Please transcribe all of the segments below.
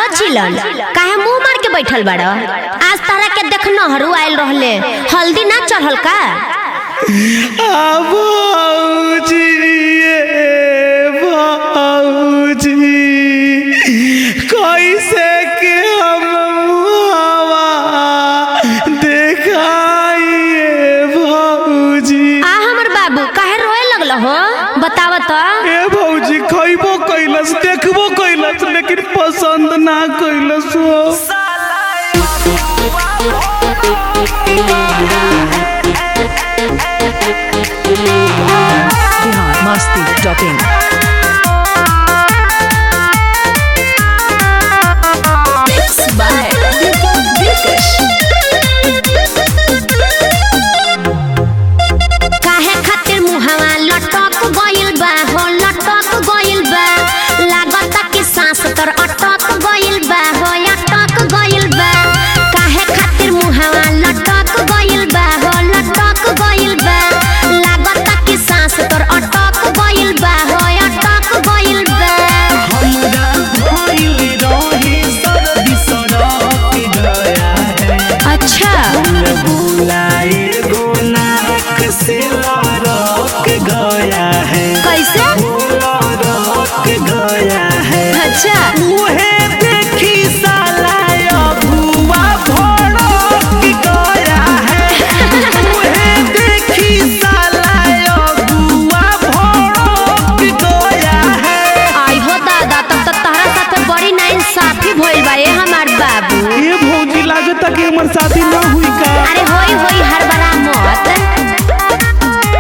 चिलन काहे मुंह मार के बैठल बाड़ आज तारा के देख नहरू आयल रहले हल्दी ना चढ़ल का बाबूजी ये बाबूजी कैसे के हम मुहावा देखाइए बाबूजी आ हमर बाबू काहे रोए लगल हो बताव तो ए भौजी खइबो कैलस देखबो कैलस लेकिन पसंद ना कैलस हो biharmasti.in काहे खातिर मुहावा लटक गइल बा हो लटक गइल बा लागता कि सांस तर अटक गइल बा हो अटक गइल बा काहे खातिर मुहावा लटक गइल बा हो लटक गइल बा लागता कि सांस तर अटक गइल बा हो अटक गइल बा हमरा भइल रही सर्दी सरक गया है अच्छा बुलाए गो नाक से लड़क गया है कैसे लड़क गया है अच्छा मुहे देखी साला अबुआ भड़क गया है मुहे देखी साला अबुआ भड़क गया है आई हो दादा तब तक तहरा साथे बड़ी ना इंसाफी भइल बा ए हमार बाबू ये भौजी लागता कि हमर शादी ना हुई का अरे होई होई हर बड़ा मत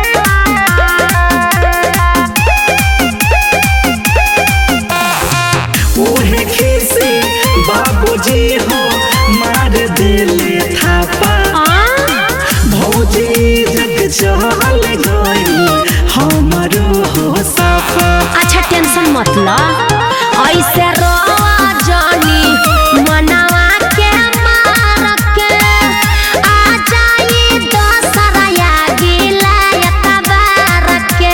ओहे खीसी बाबूजी हो मार दिले थापा आ? भौजी जग चल गई हमरो हो साफा अच्छा टेंशन मत ल ऐसे रोवा जानी मनावा के मार के आ जाई दोसरा गिला यतबार के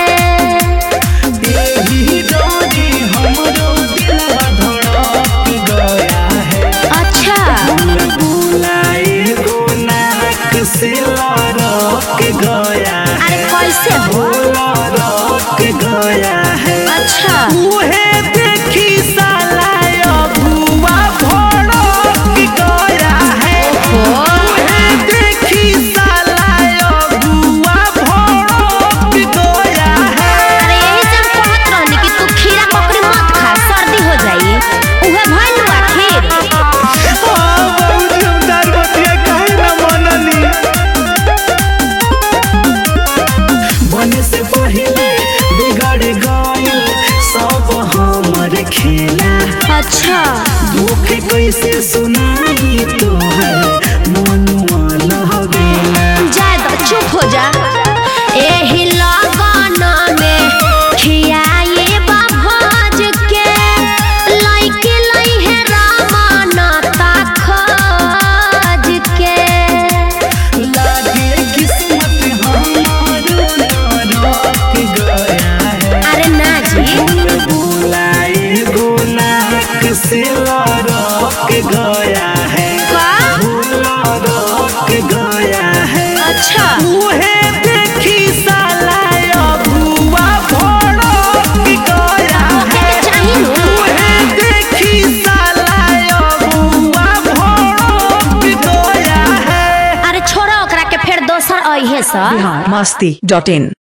एही डोरी हमरो दिलवा धड़क गया है अच्छा बुलाए गो नाक से लड़क गया अरे कैसे हो लड़क गया है अच्छा मुहे देखी साला अबुआ भड़क गया है मुहे देखी साला अबुआ भड़क गया है अरे यही से हम कहत रहनी कि तू खीरा ककड़ी मत खा सर्दी हो जाई उहे भइल बा खीर हाँ, बहुत जोरदार बतिया काहे ना मनली? बने से पहिले बिगड़ गइल सब हमर खेला अच्छा दुख कैसे सुनाई तोहर मनुआ लहबेला जाए तो चुप हो जा एही लगन में खियाए बा भोज के लइके लइहे रामन ता खोज के लागे किस्मत हमार नरक गया है अरे ना जी फूल बुलाए गो नाक से लड़क गया है का लड़क गया है अच्छा मुहे देखी साला अबुआ भड़क गया ओके है के चाही नु मुहे देखी साला अबुआ भड़क गया है अरे छोड़ो ओकरा के फिर दोसर अइहे सा biharmasti.in